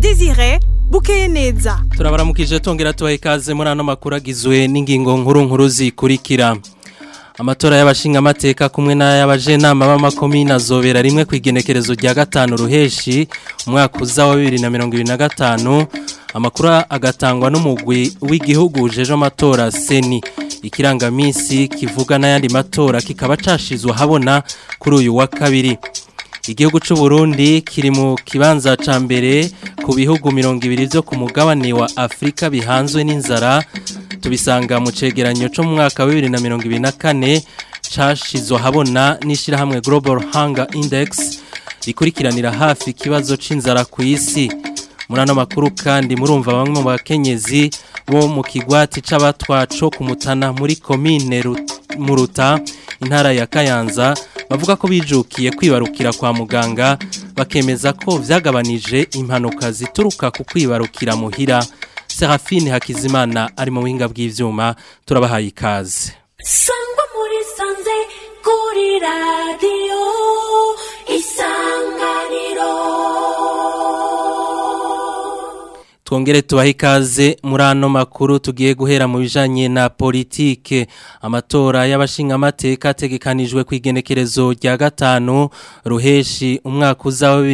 Desire bukeye neza turabaramukije tongera tubaha ikaze muri ano makuru agizwe n'ingingo nkuru nkuru zikurikira amatora y'abashingamateka kumwe n'ay'abajenama b'amakomine azobera rimwe ku igenekerezo rya gatanu ruheshi umwaka uza wa bibiri na mirongo ibiri na gatanu amakuru agatangwa n'umugwi w'igihugu ujeje amatora seni ikirangaminsi kivuga n'ayandi matora kikaba cashizwe ahabona kuri uyu wa kabiri igihugu cy'u Burundi kiri mu kibanza ca mbere ku bihugu mirongo ibiri byo ku mugabane wa Afrika bihanzwe n'inzara tubisanga mu cegeranyo cyo mu mwaka wa 2024 cashizwe habona n'ishirahamwe Global Hunger Index rikurikiranira hafi ikibazo c'inzara ku isi muri ano makuru kandi murumva bamwe mu bakenyezi bo mu kigwati c'abatwaco kumutana muri komine muruta intara ya Kayanza bavuga ko bijukiye kwibarukira kwa muganga bakemeza ko vyagabanije impanuka zituruka ku kwibarukira muhira Serafine Hakizimana ari mu buhinga bw'ivyuma turabahaye ikaze Sangwa muri sanze kuri radio isanganiro Twongere tubahe ikaze muri ano makuru tugiye guhera mu bijanye na politike amatora y'abashingamateka ategekanijwe ku igenekerezo rya gatanu ruheshi umwaka uza wa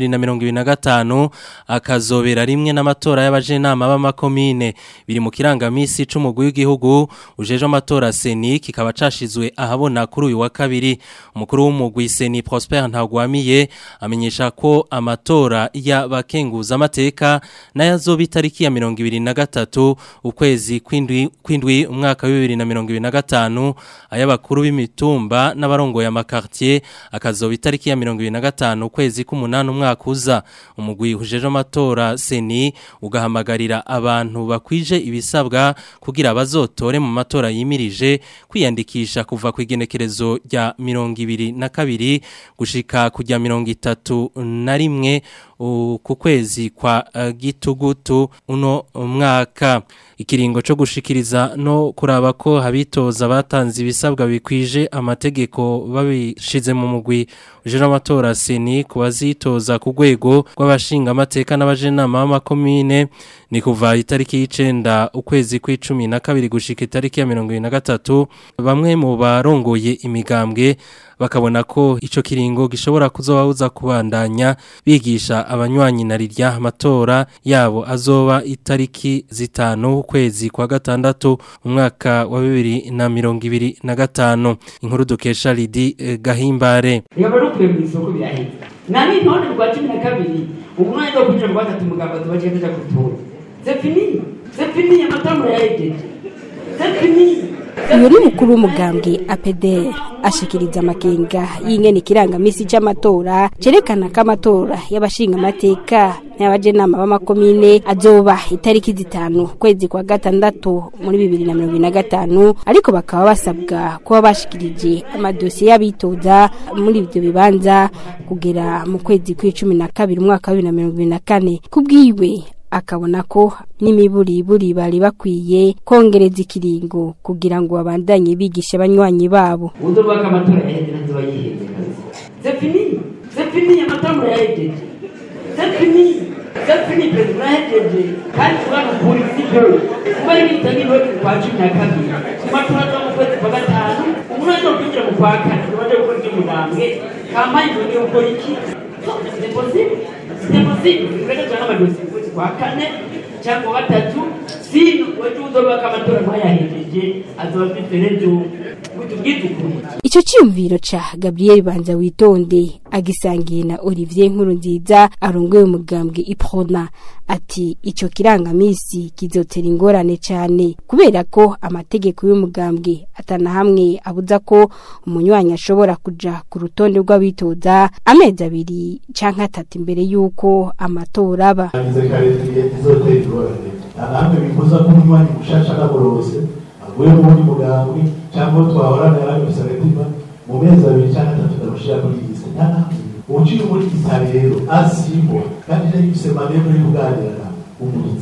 2025 akazobera rimwe n'amatora y'abajenama b'amakomine biri mu kirangamisi c'umugwi w'igihugu ujeje amatora seni kikaba cashizwe ahabona kuri uyu wa kabiri umukuru w'umugwi seni Prosper Ntagwamiye amenyesha ko amatora y'abakenguza amateka n'ayazobita tariki ya mirongo ibiri na gatatu ukwezi kwindwi kwindwi umwaka wa bibiri na mirongo ibiri na gatanu ay'abakuru b'imitumba n'abarongoye amakartier akazoba itariki ya mirongo ibiri na gatanu ukwezi k'umunani umwaka uza umugwi ujeje amatora seni ugahamagarira abantu bakwije ibisabwa kugira bazotore mu matora yimirije kwiyandikisha kuva ku igenekerezo rya mirongo ibiri na kabiri gushika kujya mirongo itatu na rimwe ku kwezi kwa uh, gitugutu uno mwaka ikiringo cyo gushikiriza no kuraba ko habitoza batanze ibisabwa bikwije amategeko babishize mu mugwi uje amatora seni kubazitoza ku rwego rw'abashinga amateka n'abajenama b'amakomine ni kuva itariki y'icenda ukwezi kw'icumi na kabiri gushika itariki ya mirongo ibiri na gatatu bamwe mu barongoye imigambwe bakabona ko ico kiringo gishobora kuzobabuza kubandanya bigisha abanywanyi na rirya amatora yabo azoba itariki zitanu ukwezi kwa gatandatu umwaka wa bibiri na mirongo ibiri na gatanu inkuru dukesha Lidi eh, Gahimbare yaba rukuye mu isoko biraheze nani none rwa cumi na kabiri umwanya wo kuja mu gatatu muganga tubaje kuja gutora c'est fini c'est fini amatora yahejeje c'est fini uyu ni mukuru w'umugambwe apederi ashikiriza amakenga y'ingene ikirangamisi c'amatora cerekana ko amatora y'abashingamateka n'abajenama b'amakomine azoba itariki zitanu kwezi kwa gatandatu muri bibiri na mirongo na gatanu ariko bakaba basabwa kuba bashikirije amadosiye y'abitoza muri ivyo bibanza kugera mu kwezi kw'icumi na kabiri umwaka wa bibiri na mirongo ibiri na kane kubwiwe akabona ko n'imiburiburi bari bakwiye kongereza ikiringo kugira ngo babandanye bigisha abanywanyi babo uzo rwaka amatora yahejeje nzoba yiheje c'est fini c'est fini amatora yahejeje c'est fini c'est fini perezida yahejeje kandi kubana ukuri sibyo kuba ari bitanye iwe kwa cumi na kabiri ku matora zo mu kwezi kwa gatanu umwanya wo kwinjira mu kwa kane ubaje gukora iby'umugambwe kampani ngiye gukora iki c'est possible c'est possible ureke tujana amadosiye mu kwezi kwa kane cyangwa gatatu sino wewe uzobaka amatora ntayahejeje azoba afite rejo tubwize ukuri Ico ciyumviro ca Gabriel Banza witonde agisangiye na Olivier Nkuru nziza arongoye umugambwe Iprona ati ico kirangamisi kizotera ingorane cyane kubera ko amategeko y'umugambwe atana hamwe abuza ko umunywanyi ashobora kuja ku rutonde rw'abitoza amezi abiri canke atatu imbere y'uko amatora aba Ize karindwi izotera ingorane namwe bifuza ko umunywanyi mushasha n'aborose avuye mu wundi mugambwe cyangwa uwo twahorana yarabifise agatima mu mezi abiri cyangwa atatu ndamushira kuri iyi liste nta namwe uciye muri gita rero asimwa kandi yari yifise maneno yo kuganira umuritsi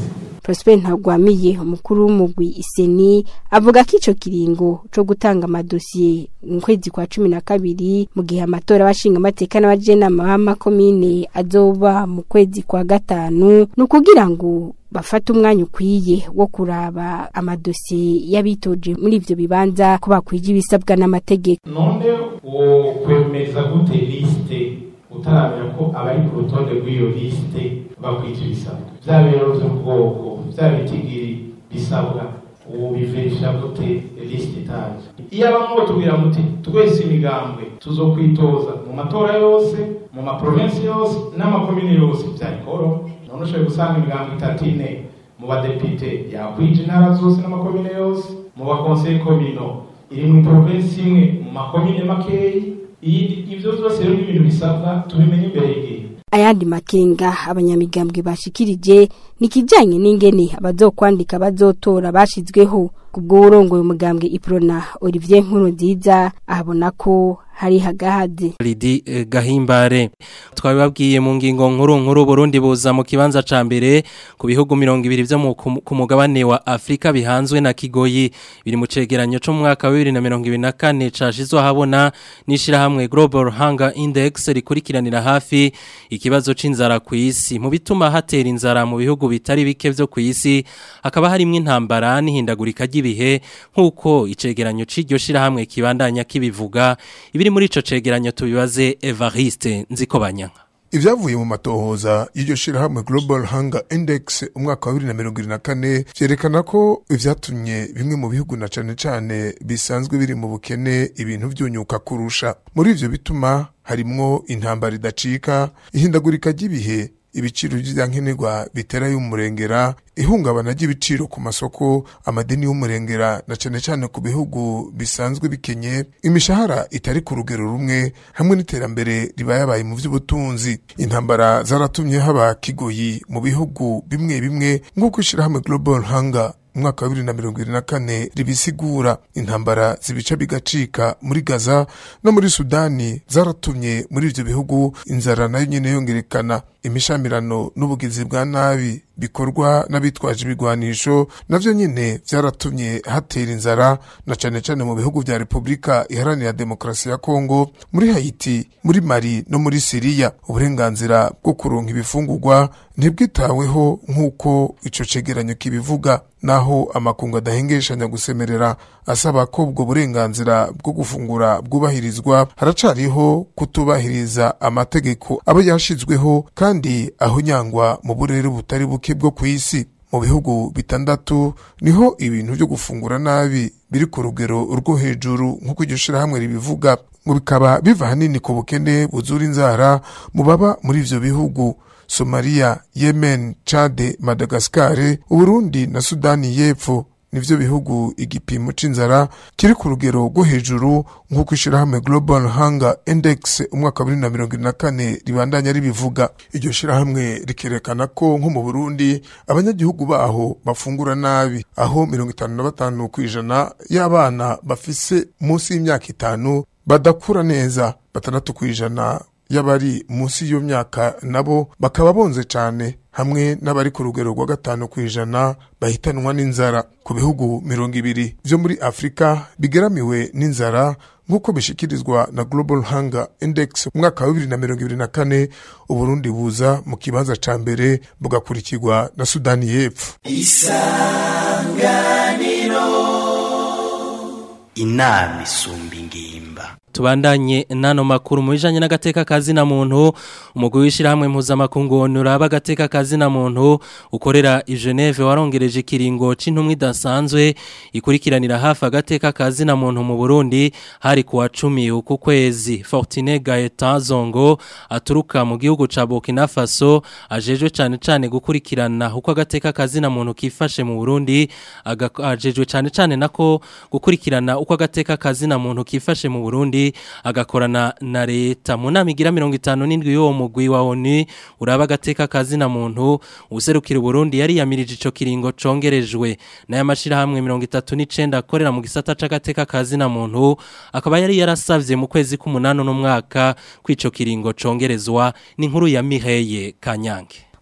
Prosper Ntagwamiye umukuru w'umugwi Iseni avuga ko ico kiringo co gutanga amadosiye mu kwezi kwa cumi na kabiri mu gihe amatora abashinga amateka n'abajenama b'amakomine azoba mu kwezi kwa gatanu ni ukugira ngo bafata umwanya ukwiye wo kuraba amadosiye y'abitoje muri ivyo bibanza ko bakwije ibisabwa n'amategeko none wo kwemeza gute lisite utaramenya ko abari ku rutonde rw'iyo lisite bakwita ibisabwa vya biro vy'ubwoko vya bitigiri bisabwa ubu biverisha gute lisite itaje iyo abamwe batubwira muti twese imigambwe tuzokwitoza mu matora yose mu maprovensi yose n'amakomine yose vyarikoro none ushoboye gusanga imigambwe itatu ine mu badepite yakwije intara zose n'amakomine yose mu bakonseye komino iri mu provensi imwe mu makomine makeyi iyi ivyo vyose rero n'ibintu bisabwa tubimenye imbere y'igihe ayandi makenga abanyamigambwe bashikirije nikijanye n'ingene abazokwandika bazotora bashizweho kubwo urongoye umugambwe Iprona Olivier Nkuru nziza ahabona ko hari hagahaze Lidi eh, Gahimbare twabibabwiye mu ngingo nkuru nkuru Burundi buza mu kibanza ca mbere ku bihugu 200 vyo mu- ku ku mugabane wa Afrika bihanzwe na Kigoyi biri mu cegeranyo cyo mu mwaka wa 2024 cashizwe habona nishira hamwe Global Hunger Index rikurikiranira hafi ikibazo c'inzara ku isi mu bituma hatera inzara mu bihugu bitari bike vyo ku isi hakaba harimwo intambara n'ihindagurika ry'ibihe nk'uko icegeranyo c'iryo shira hamwe kibandanya kibivuga ibiri muri ico cegeranyo tubibaze Evariste Nzikobanyanka Ivyavuye mu matohoza y'iryo shirahamwe Global Hunger Index umwaka wa 2024 vyerekana ko ivyatumye bimwe mu bihugu na cane cane bisanzwe biri mu bukene ibintu vyunyuka kurusha. Muri ivyo bituma harimwo intambara idacika, ihindagurika ry'ibihe, ibiciro vy'ivyankenerwa bitera y'umurengera, ihungabana ry'ibiciro ku masoko, amadeni y'umurengera na cane cane ku bihugu bisanzwe bikenye, imishahara itari ku rugero rumwe hamwe n'iterambere ribayabaye mu vy'ubutunzi. Intambara zaratumye haba kigoyi mu bihugu bimwe bimwe nk'uko ishirahamwe Global Hunger umwaka wa bibiri na mirongo ibiri na kane ribisigura intambara zibica bigacika muri gaza no muri sudani zaratumye muri ivyo bihugu inzara nayo nyene yongerekana imishamirano n'ubugizi bwa nabi bikorwa n'abitwaje ibigwanisho navyo nyene vyaratumye hatera inzara na cane cane mu bihugu vya repubulika iharanira demokarasi ya kongo muri haiti muri mali no muri siriya uburenganzira bwo kuronka ibifungurwa ntibwitaweho nk'uko ico cegeranyo kibivuga naho amakungu adahengeshanya gusemerera asaba ko ubwo burenganzira bwo gufungura bwubahirizwa haracariho kutubahiriza amategeko aba yashizweho kandi aho nyangwa mu burere butari buke bwo ku isi mu bihugu bitandatu niho ibintu byo gufungura nabi biri ku rugero rwo hejuru nk'uko iryo shirahamwe ribivuga ngo bikaba biva hanini ku bukene buzura inzara mu baba muri ivyo bihugu Somalia, Yemen, Chad, Madagascar, Uburundi na Sudani y'Epfo nivyo bihugu igipimo c'inzara kiri ku rugero rwo hejuru nk'uko ishirahamwe Global Hunger Index umwaka wa 2024 ribandanya ribivuga iryo shirahamwe rikerekana ko nko mu Burundi abanyagihugu baho bafungura nabi aho 55 kw'ijana y'abana bafise munsi y'imyaka itanu badakura neza batandatu kw'ijana y'abari munsi y'iyo myaka nabo bakaba bonze cyane hamwe n'abari ku rugero rwa gatanu ku ijana bahitanwa n'inzara ku bihugu mirongo ibiri byo muri afurika bigeramiwe n'inzara nk'uko bishikirizwa na global hunger index umwaka wa bibiri na mirongo ibiri na kane uburundi buza mu kibanza ca mbere bugakurikirwa na sudani y'epfo inama isumba ingimba tubandanye nano makuru mu bijanye n'agateka kazi na muntu umugwi w'ishirahamwe mpuzamakungu onuraba agateka kazi na muntu ukorera i Geneve warongereje ikiringo c'intumwa idasanzwe ikurikiranira hafi agateka kazi na muntu mu Burundi hari kuwa cumi uku kwezi Fortune Gaeta Zongo aturuka mu gihugu ca Burkina Faso ajejwe cane cane gukurikirana uko agateka kazi na muntu kifashe mu Burundi ajejwe cane cane nako gukurikirana uko agateka kazi na muntu kifashe mu Burundi agakorana na leta mu nama igira mirongo itanu n'indwi y'uwo mugwi wa ONU uraba agateka kazi na muntu userukira Burundi yari yamirije ico kiringo congerejwe n'aya mashirahamwe mirongo itatu n'icenda akorera mu gisata c'agateka kazi na muntu akaba yari yarasavye mu kwezi k'umunani n'umwaka kw'ico kiringo congerezwa n'inkuru ya Mireye Kanyange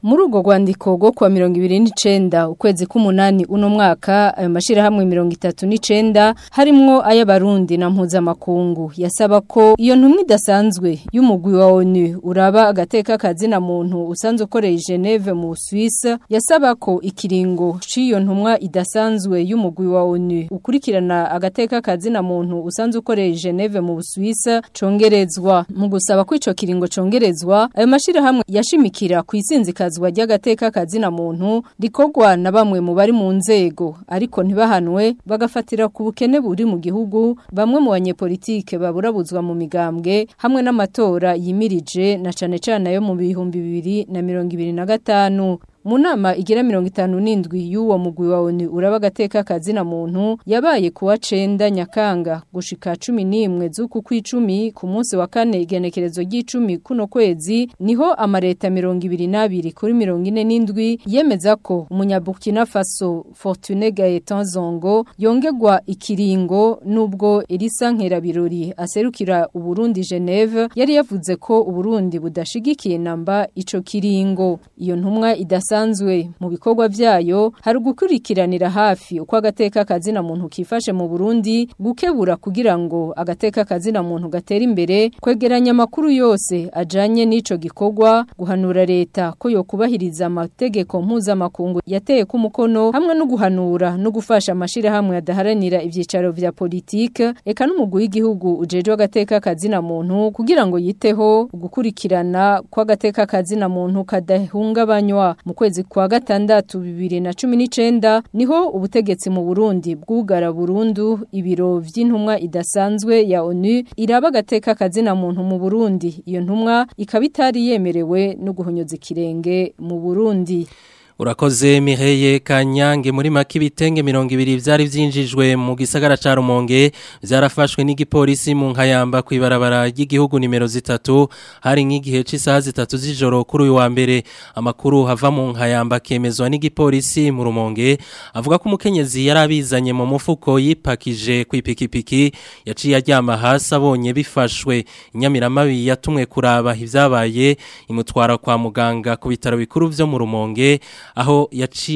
muri urwo rwandiko rwo kuwa mirongo ibiri n'icenda ukwezi k'umunani uno mwaka ayo mashirahamwe mirongo itatu n'icenda harimwo ay'abarundi na mpuzamakungu yasaba ko iyo ntumwa idasanzwe y'umugwi wa ONU uraba agateka kazina muntu usanzwe ukoreye i Geneve mu Suisse yasaba ko ikiringo c'iyo ntumwa idasanzwe y'umugwi wa ONU ukurikirana agateka kazina muntu usanzwe ukoreye i Geneve mu Suisse congerezwa mu gusaba ko ico kiringo congerezwa ayo mashirahamwe yashimikira ku isinzikazwa ry'agateka kazina muntu rikorwa na bamwe mu bari mu nzego ariko ntibahanwe bagafatira ku bukene buri mu gihugu bamwe mu banyepolitike baburabuzwa mu migambwe hamwe n'amatora yimirije na cane cane ayo mu bihumbi bibiri na mirongo ibiri na gatanu mu nama igira mirongo itanu n'indwi y'uwo mugwi wa ONU uraba agateka kazina muntu yabaye kuwa cenda nyakanga gushika cumi n'imwe z'uku kw'icumi ku munsi wa kane igenekerezo ry'icumi kuno kwezi niho amareta mirongo ibiri n'abiri kuri mirongo ine n'indwi yemeza ko umunyabukina faso Fortune Gaetan Zongo yongegwa ikiringo nubwo Elisa Nkerabirori aserukira Uburundi Geneve yari yavuze ko Uburundi budashigikiye namba ico kiringo iyo ntumwa idasa isanzwe mu bikorwa vyayo hari gukurikiranira hafi uko agateka kazina muntu kifashe mu Burundi gukebura kugira ngo agateka kazina muntu gatera imbere kwegeranya amakuru yose ajanye n'ico gikorwa guhanura leta ko yo kubahiriza amategeko mpuzamakungu yateye ku mukono hamwe no guhanura no gufasha amashira hamwe adaharanira ivyicaro vya politike eka n'umugwi w'igihugu ujejwe agateka kazina muntu kugira ngo yiteho gukurikirana kw'agateka kazina muntu kadahungabanywa mu kwezi kwa gatandatu bibiri na cumi n'icenda niho ubutegetsi mu Burundi bwugara burundu ibiro vy'intumwa idasanzwe ya ONU iraba agateka kazina muntu mu Burundi iyo ntumwa ikaba itari yemerewe no guhonyoza ikirenge mu Burundi Urakoze Mireye Kanyange muri maki bitenge 200 vyari vyinjijwe mu gisagara ca Rumonge vyarafashwe n'igipolisi mu nkayamba kwibarabara ry'igihugu nimero zitatu hari nk'igihe c'isaha zitatu z'ijoro kuri uyu wa mbere amakuru hava mu nkayamba kemezwa n'igipolisi mu Rumonge avuga ko umukenyezi yarabizanye mu mufuko yipakije kwipikipiki yaciye aryama hasi abonye bifashwe inyamiramabi yatumwe kuraba ivyabaye imutwara kwa muganga ku bitaro bikuru vyo mu Rumonge aho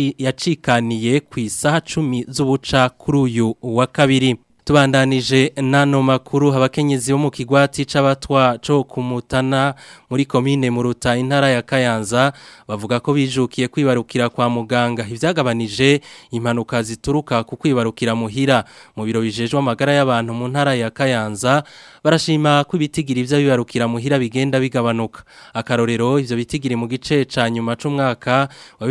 yacikaniye ku isaha cumi z'ubuca kuri uyu wa kabiri tubandanije nano makuru abakenyezi bo mu kigwati c'abatwa co kumutana muri komine muruta intara ya Kayanza bavuga ko bijukiye kwibarukira kwa muganga ivyagabanije impanuka zituruka ku kwibarukira muhira mu biro bijejwe amagara y'abantu mu ntara ya Kayanza barashima ko ibitigiri ivyo bibarukira muhira bigenda bigabanuka akarorero ivyo bitigiri mu gice ca nyuma c'umwaka wa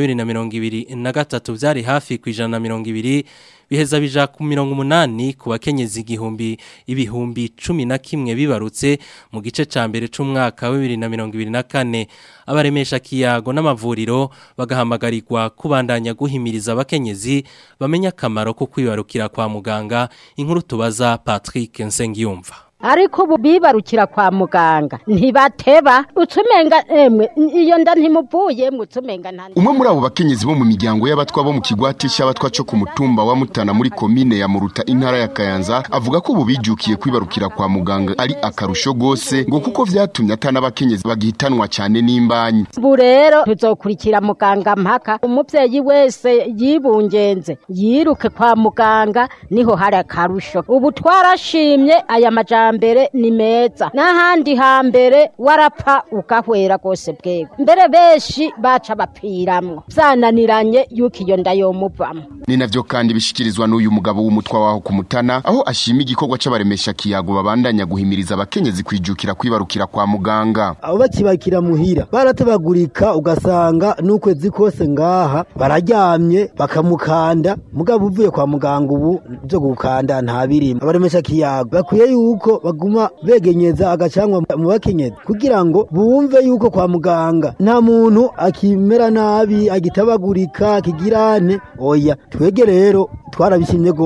2023 vyari hafi ku 120 biheza bija ku mirongo umunani ku bakenyezi igihumbi ibihumbi cumi na kimwe bibarutse mu gice ca mbere c'umwaka wa bibiri na mirongo ibiri na kane abaremesha kiyago n'amavuriro bagahamagarirwa kubandanya guhimiriza abakenyezi bamenya akamaro ko kwibarukira kwa muganga inkuru tubaza Patrick Nsengiyumva ariko ubu bibarukira kwa muganga ntibateba utumenga emwe iyo nda ntimuvuye mutumenga nta umwe muri abo bakenyezi bo mu miryango y'abatwa bo mu kigwati cy'abatwa cyo ku mutumba wa Mutana muri komine ya Muruta intara ya Kayanza avuga ko ubu bijukiye kwibarukira kwa muganga ari akarusho gose ngo kuko vyatumye atana abakenyezi bagihitanwa cyane n'imbanyi ubu rero tuzokurikira muganga mpaka umuvyeyi wese yibungenze yiruke kwa muganga niho hari akarusho ubu twarashimye aya majambo mbere ni meza n'ahandi hambere warapfa ugahwera rwose bwego mbere benshi baca bapiramwo byananiranye yuko iyo nda yomuvamo ni navyo kandi bishikirizwa n'uyu mugabo w'umutwa waho ku mutana aho ashima igikorwa c'abaremesha kiyago babandanya guhimiriza abakenyezi kwijukira kwibarukira kwa muganga abo bakibakira muhira baratabagurika ugasanga n'ukwezi kose ngaha bararyamye bakamukanda mugabo uvuye kwa muganga ubu byo gukanda nta birimo abaremesha kiyago bakwiye yuko baguma begenyeza agacangwa mu bakenyezi kugira ngo bumve yuko kwa muganga nta muntu akimera nabi agitabagurika akigirane oya twege rero twarabishimye gose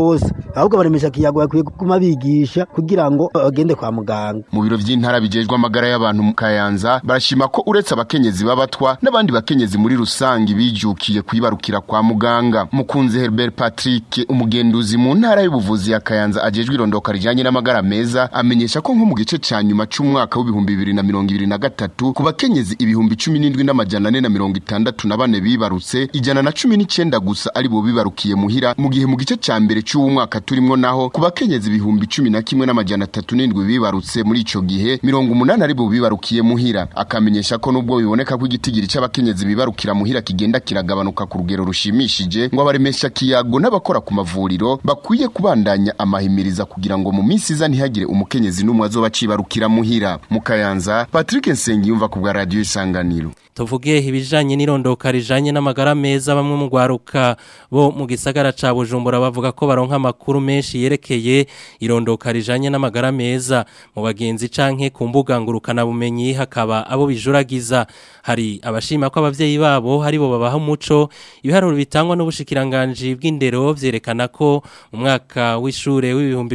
ahubwo baremesha kiyago bakwiye kuguma bigisha kugira ngo bagende kwa muganga mu biro vy'intara bijejwe amagara y'abantu mu Kayanza barashima ko uretse abakenyezi babatwa n'abandi bakenyezi muri rusangi bijukiye kwibarukira kwa muganga mukunzi Herbert Patrick umugenduzi mu ntara y'ubuvuzi ya Kayanza ajejwe irondoka rijanye n'amagara meza amenyesha ko nko mu gice ca nyuma c'umwaka w'ibihumbi bibiri na mirongo ibiri na gatatu ku bakenyezi ibihumbi cumi n'indwi n'amajana ane na mirongo itandatu na bane bibarutse ijana na cumi n'icenda gusa ari bo bibarukiye muhira mu gihe mu gice ca mbere c'uwo mwaka turimwo naho ku bakenyezi ibihumbi cumi na kimwe n'amajana atatu n'indwi bibarutse muri ico gihe mirongo umunani ari bo bibarukiye muhira akamenyesha ko nubwo biboneka ko igitigiri c'abakenyezi bibarukira muhira kigenda kiragabanuka ku rugero rushimishije ngo abaremesha kiyago n'abakora ku mavuriro bakwiye kubandanya amahimiriza kugira ngo mu minsi iza ntihagire umukenyezi n'umwe azoba acibarukira muhira mu Kayanza Patrick Nsengiyumva ku bwa radio Isanganiro tuvuge ibijanye n'irondoka rijanye n'amagara meza bamwe mu gwaruka bo mu gisagara ca Bujumbura bavuga ko baronka amakuru menshi yerekeye irondoka rijanye n'amagara meza mu bagenzi canke ku mbuga ngurukana bumenyi hakaba abo bijuragiza hari abashima ko abavyeyi babo hari bo babaha umuco ibiharuro bitangwa n'ubushikiranganje bw'indero vyerekana ko mu mwaka w'ishure w'ibihumbi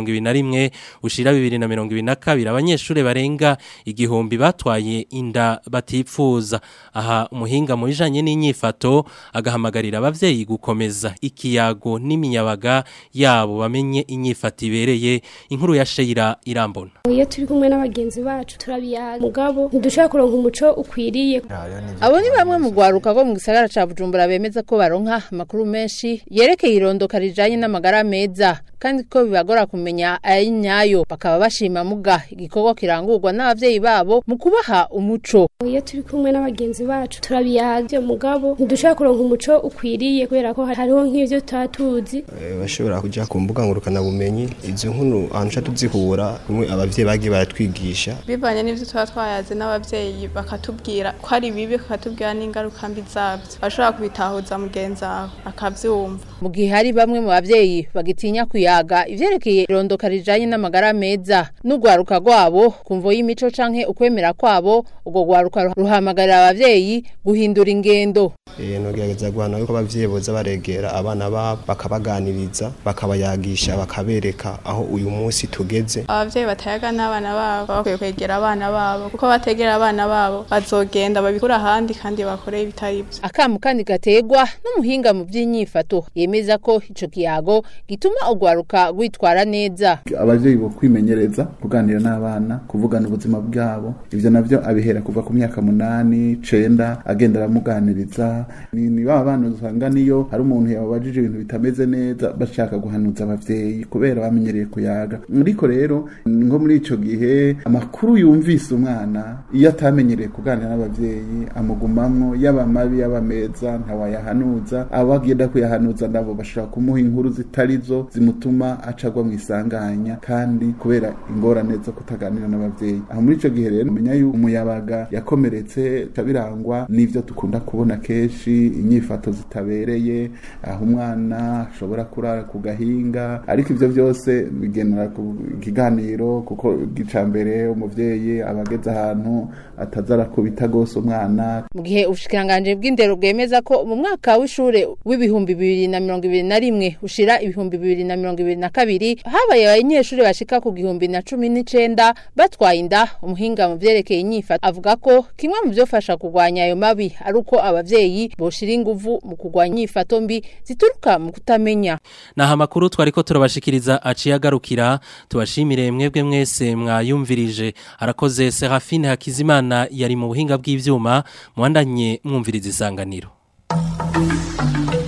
2021 ushira 2022 abanyeshure barenga igihumbi batwaye inda batipfuza aha umuhinga mu bijanye n'inyifato agahamagarira abavyeyi gukomeza ikiyago n'imiyabaga yabo bamenye inyifato ibereye inkuru ya Sheira irambona iyo turi kumwe n'abagenzi bacu turabiyaga mugabo ntidushaka kuronka umuco ukwiriye abo ni bamwe mu gwaruka go mu gisagara ca Bujumbura bemeza ko baronka amakuru menshi yerekeye irondoka rijanye n'amagara meza kandi ko bibagora kumenya ayi nyayo bakaba bashima muga igikorwa kirangurwa n'abavyeyi babo mu kubaha umuco iyo turi kumwe n'abagenzi bacu turabiyaga mugabo ntidushaka kuronka umuco ukwiriye kubera ko hariho nk'ivyo tutatuzi bashobora kuja ku mbuga ngurukana bumenyi izo nkuru ahantu ca tuzihura kumwe abavyeyi bagiye baratwigisha bivanye n'ivyo tuba twayaze n'abavyeyi bakatubwira ko ari bibi bakatubwira n'ingaruka mbi zabyo bashobora kubitahuza mugenzi wawe akavyumva mu gihe hari bamwe mu bavyeyi bagitinya kuyaga ivyerekeye irondoka rijanye n'amagara meza n'ugwaruka rwabo kumvo y'imico canke ukwemera kwabo ubwo gwaruka ruhamagarira abavyeyi guhindura ingendo eh nogerageza guhana yuko abavyeyi boza baregera abana babo bakabaganiriza bakabayagisha bakabereka aho uyu munsi tugeze abavyeyi batayaga n'abana babo bakwiye kwegera abana babo kuko bategera abana babo bazogenda babikura ahandi kandi bakore ibitari byo akamu kandi gategwa n'umuhinga mu by'inyifato yemeza ko ico kiyago gituma ugwaruka gwitwara neza abavyeyi bo kwimenyereza kuganira n'abana kuvugana ubuzima bwabo ivyo navyo abihera kuva ku myaka munani cenda agenda aramuganiriza ni, ni ba bana usanga niyo hari umuntu yababajije ibintu bitameze neza bashaka guhanuza abavyeyi kubera bamenyereye kuyaga ariko rero nko muri ico gihe amakuru yumvise umwana iyo atamenyereye kuganira n'abavyeyi amugumamwo yaba mabi yaba meza ntawayahanuza abo agenda kuyahanuza nabo bashobora kumuha inkuru zitari zo zimutuma acagwa mu isanganya kandi kubera ingorane zo kutaganira n'abavyeyi aho muri ico gihe rero menya yuko umuyabaga yakomeretse birangwa n'ivyo dukunda kubona kenshi inyifato zitabereye aho umwana ashobora kurara ku gahinga ariko ivyo vyose bigenera ku kiganiro kuko gica mbere umuvyeyi abageze ahantu ataza arakubita gose umwana mu gihe ubushikiranganje bw'indero bwemeza ko mu mwaka w'ishure w'ibihumbi bibiri na mirongo ibiri na rimwe ushira ibihumbi bibiri na mirongo ibiri na kabiri habaye abanyeshuri bashika ku gihumbi na cumi n'icenda batwaye inda umuhinga mu vyerekeye inyifato avuga ko kimwe mu vyofasha kurwanya ayo mabi ari uko abavyeyi boshira inguvu mu kurwanya inyifato mbi zituruka mu kutamenya naha makuru twariko turabashikiriza aciye agarukira tubashimire mwebwe mwese mwayumvirije arakoze Serafine Hakizimana yari mu buhinga bw'ivyuma mwandanye mwumviriza isanganiro